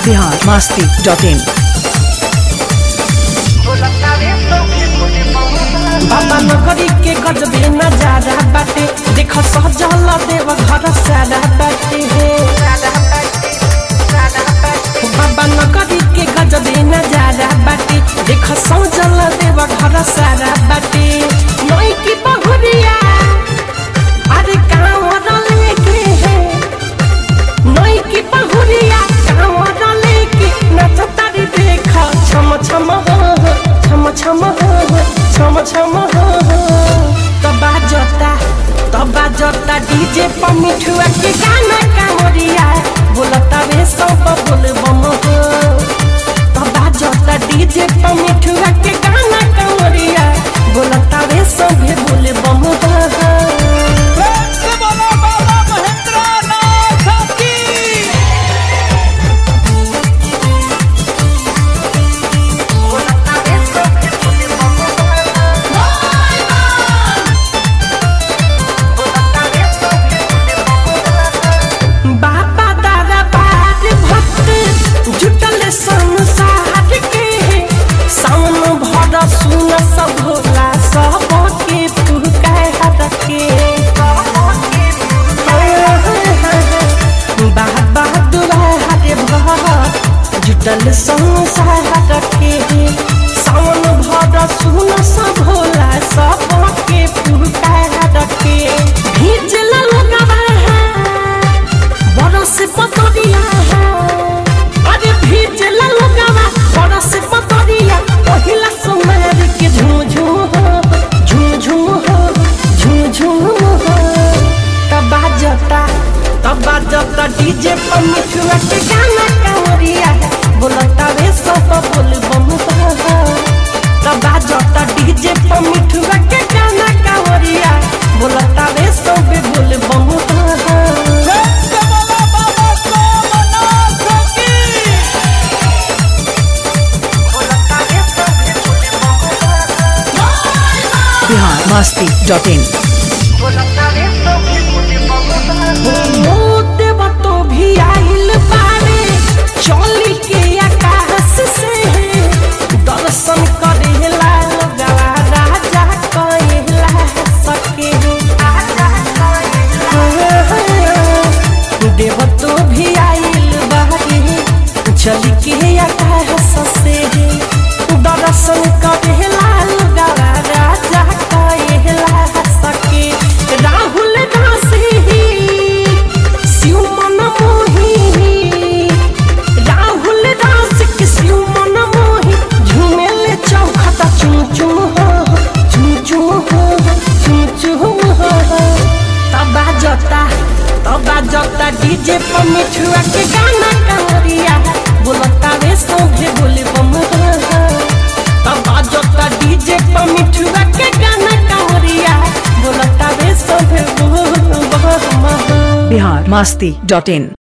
Bihar Masti dot in बाबा नगरी के गजबे नजारा बाटे देख सजल देव घर सारा बाटे बाबा नगरी के गजबे नजारा बाटे देख सजल देव घर सारा बाटे नई की बहुरिया अरे कांवर लेके है नई की बहुरिया कांवर लेके नचता रे देख छम छम हो हो, छम छम हो हो, छम छम हो हो। तबा जोता तबा जोता डीजे पर मिठुआ के गाना कांवरिया बोलता वे सब बोल बम हो तबा जोता डीजे पर मिठुआ के गाना कांवरिया बोलता वे सब बोल बम हो बाबा दादा बार भक्त जुटल संसार के सावन भर सुन सब भोला सब के पुकार के बाबा दुआरे भक्त जुटल संसार के सावन भर सुन सब भोला सब के पुकार के भीजल लगवा बरस पतरिया अरे भीजल लगवा बरस पतरिया पहिला सुमार के झूम झूम हो झूम झूम हो झूम झूम हो तबा जता तबा जता डीजे पर मिठुआ के गाना कांवरिया बोलता रे सब बोल बम हो तबा जता डीजे पर मिठुआ के गाना कांवरिया बोलता रे सब बोल बम हो बिहार मस्ती डॉट इन देव तो भी आइल बारे चली के आकाश से दर्शन करेला गवा राजा कहेला सके देव तो भी आइल बारे चली के आकाश से दर्शन करेला गवा राजा कहेला सके राहुल दासी शिव मन मोही राहुल दास के शिव मन मोही झूमेले चौखटा चुम चुम हो चुम चुम हो चुम चुम हो तबा जता तबा जता डीजे पर मिठुआ के गाना कांवरिया बोलता रे सोभे बोले बम हो तबा जता डीजे पर मिठुआ के गाना कांवरिया बोलता रे सोभे बोल बम हो बिहार मस्ती डॉट इन